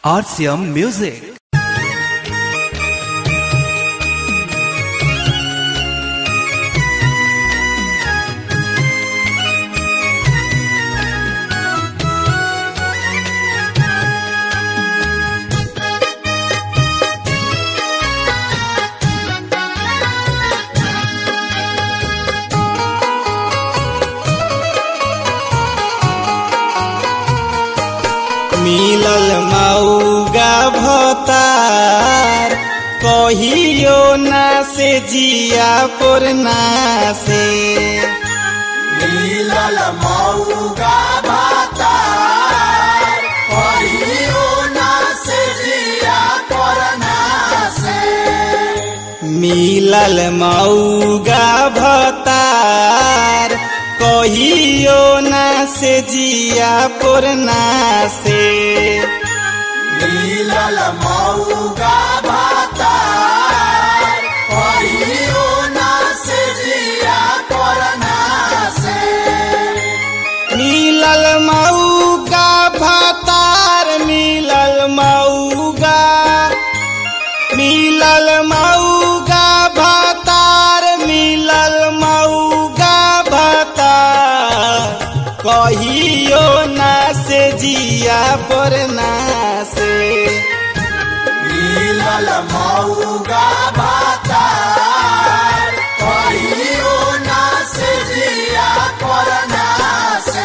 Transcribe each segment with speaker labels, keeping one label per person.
Speaker 1: RCM Music.
Speaker 2: मिलल मऊगा भतार कहियो ना से जिया पुरना से
Speaker 3: मिलल मऊगा भातार कहियो ना से जिया करना से
Speaker 2: मिलल मऊगा भतार कहियो ना से जिया पुरना से
Speaker 3: मिलल मऊगा भातार कहियो ना से जिया करना से
Speaker 2: मिलल मऊगा भतार मिलल मऊगा मिलल मऊगा भतार मिलल मऊगा भतार कहियो ना से जिया परना से
Speaker 3: मिलल मऊगा भातार कहियो ना से जिया करना से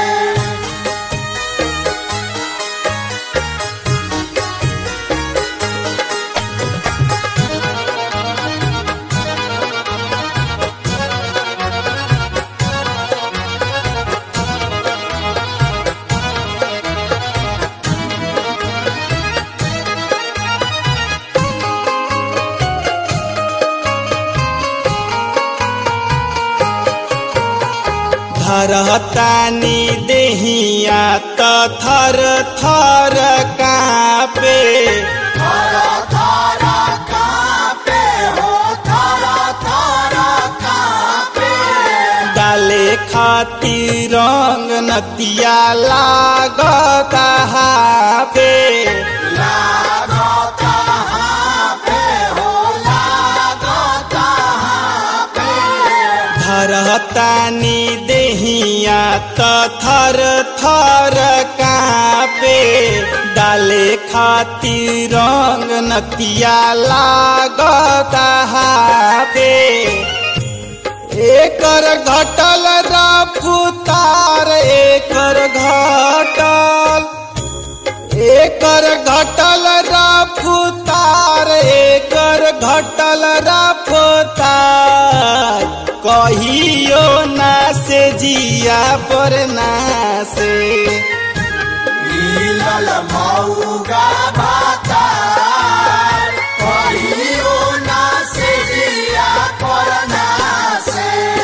Speaker 2: धरतानी देहिया त थर थर कापे
Speaker 3: थारा थारा कापे हो थारा थारा कापे
Speaker 2: डाले खातिर रंग नतिया लागता हापे
Speaker 3: लागता हापे हो लागता हापे
Speaker 2: धरतानी देहिया त थर थर कापे डाले खातिर रंग नतिया लागता हापे एकर घटल रफ्तार एकर घटल एकर घटल रफ्तार एकर घटल रफ्तार कहियो ना से जिया पर ना से
Speaker 3: मिलल मऊगा भातार कहियो ना से जिया करना से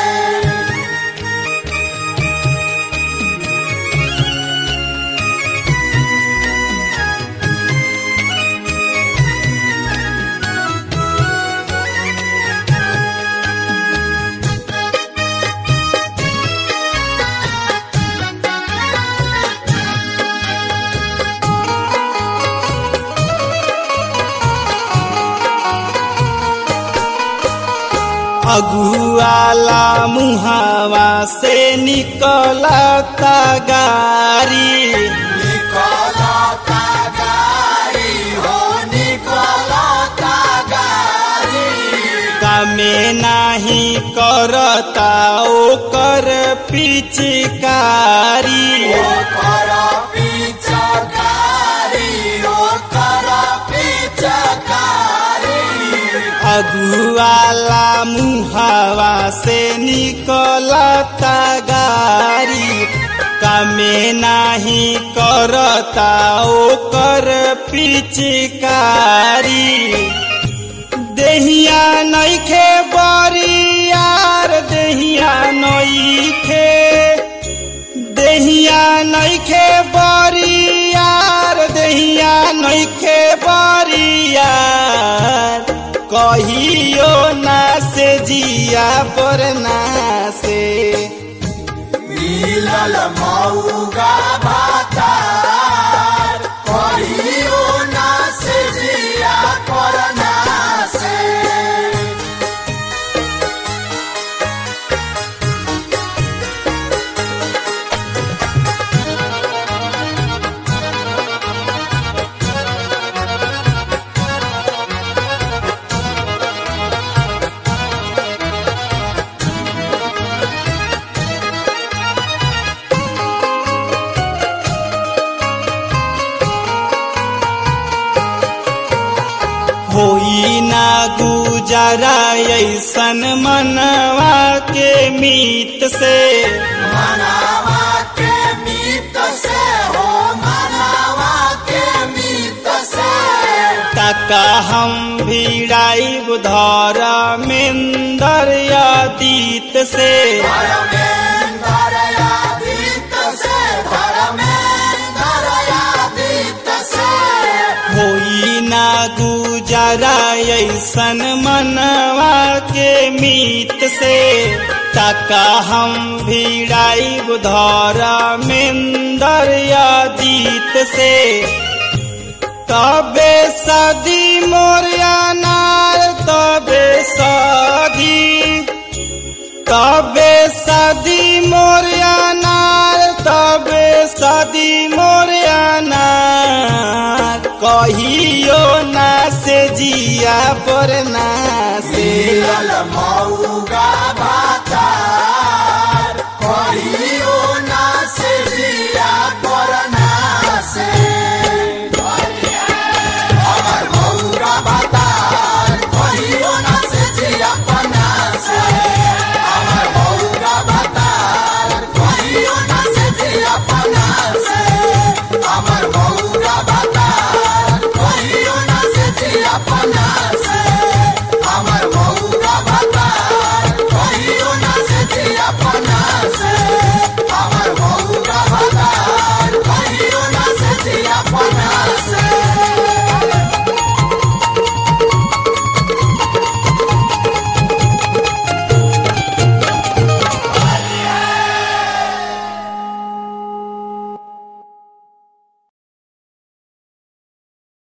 Speaker 2: अगुआला मुहावा से निकलता गारी
Speaker 3: निकलता गाड़ी हो निकलता गाड़ी
Speaker 2: कमे नाही करता ओकर पिचकारी
Speaker 3: ओकर पिचकारी ओकर पिचकारी
Speaker 2: अगुआला मुहावा से निकलता गारी कमे नाही करता ओकर पिचकारी देहिया नइखे बरियार देहिया नइखे देहिया नइखे बरियार देहिया नइखे बरियार कहियो ना से जिया पर ना से
Speaker 3: मिलल मऊगा भातार कहियो
Speaker 2: होई ना गुजारा ऐसन मनवा के मीत से
Speaker 3: मनावा के मीत से हो मनावा के मीत से
Speaker 2: तका हम भिड़ाई बुधार मेन्दर यादीत से
Speaker 3: धर्मेंद्र यादीत से धर्मेंद्र यादीत से
Speaker 2: होई ना गुजारा ऐसन मनवा के मीत से तका हम भिड़ाई बुधार मेन्दर यादीत से तबे सदी मोरिया नार तबे सदी तबे सदी मोरिया नार तबे सदी मोरिया नार कहियो ना से जिया पर ना से
Speaker 3: मिलल मऊगा भाता